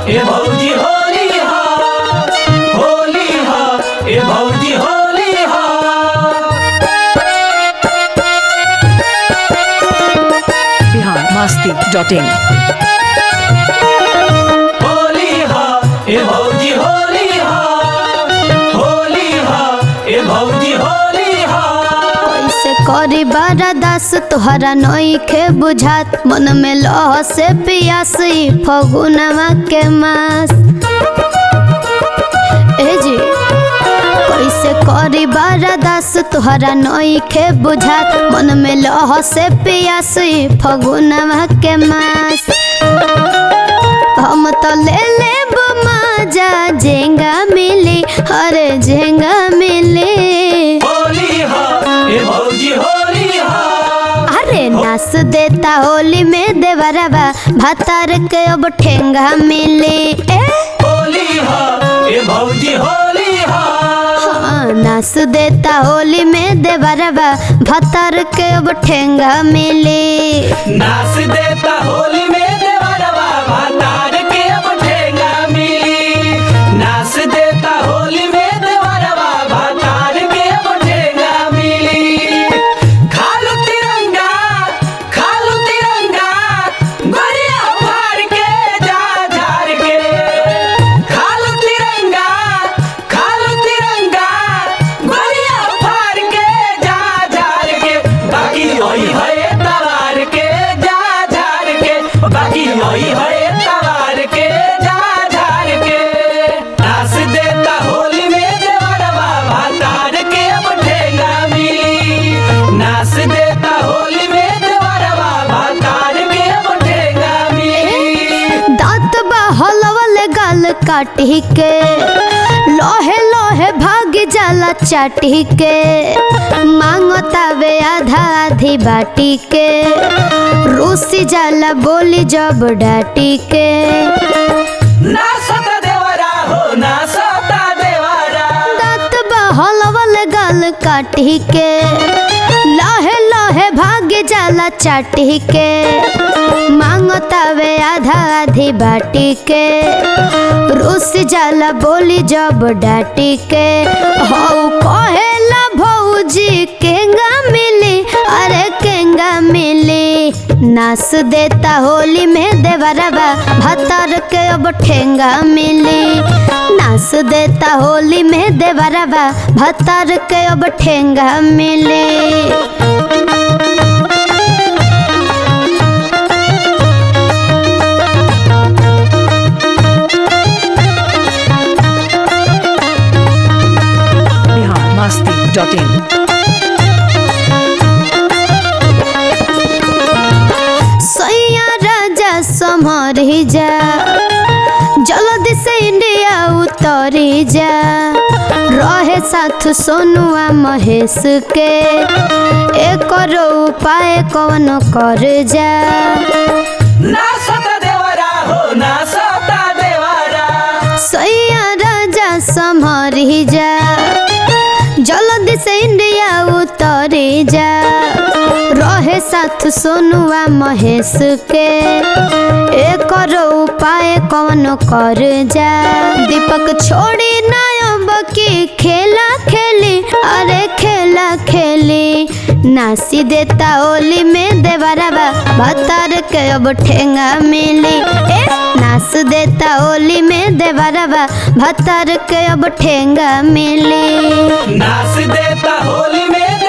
ए भौजी होली हा होली हा ए भौजी होली हा बिहार मस्ती डॉट इन होली हा ए भौजी होली हा होली हा ए भौजी होली हा कैसे करी बरदास तोहरा नइखे बुझात मन में लह से पियास ई फगुनवा के मास ए जी कैसे करी बरदास तोहरा नइखे बुझात मन में लह से पियास ई फगुनवा के मास हम तो ले ले मजा जेंगा मिली अरे जेंगा मिली होली हा ए भौजी होली हा अरे नाच देता होली में देवरवा भातार के अब ठेंगा मिले ए होली हा ए भौजी होली हा हाँ, नाच देता होली में देवरवा भातार के अब ठेंगा मिले नाच देता होली में देवरवा भातार के अब ठेंगा मिली नाच देता होली में देवरवा भातार के अब ठेंगा मिली खालू तिरंगा खालू तिरंगा गोरिया फाड़ के जा झाड़ के खालू तिरंगा खालू तिरंगा गोरिया फाड़ के जा झाड़ के बाकी वही है तवार के जा झाड़ के बाकी वही है तवार के जा झाड़ के नाच देता होली में देवरवा भातार के अब ठेंगा मिली नाच देता होली में देवरवा भातार के अब ठेंगा मिली दांत बहलवल गाल काटी के लोहे लोहे भाग जाला चाटी के मांगतावे आधा आधी बाटी के रूसी जाला बोली जब डाटी के ना सता देवरा हो ना सता देवरा दांत बहलवल गाल काटी के लाहे लाहे भाग्य जाला चाटी के मांगतावे आधा आधी बाटी के रूस जाला बोली जब डाटी के हौ कहेला भौजी केंगा मिली अरे केंगा मिली नाच देता होली में देवरवा भतर के अब ठेंगा मिली नाच देता होली में देवरवा भतर के अब ठेंगा मिली बिहार मस्ती डॉट इन सैया राजा समरी जा जल्दी से इंडिया उतरी जा रहे साथ सोनुआ महेश के एक उपाय कौन कर जा ना सता देवरा हो ना सता देवरा सैया राजा समरी जा जल्दी से इंडिया उतरी जा रहे साथ सोनुआ महेश के एक उपाय कौन कर जा दीपक छोड़ी नायब की खेला खेली अरे खेला खेली नासी देता होली में देवरवा भतर के अब ठेंगा मिली ए नाच देता होली में देवरवा भतर के अब ठेंगा मिली नाच देता होली में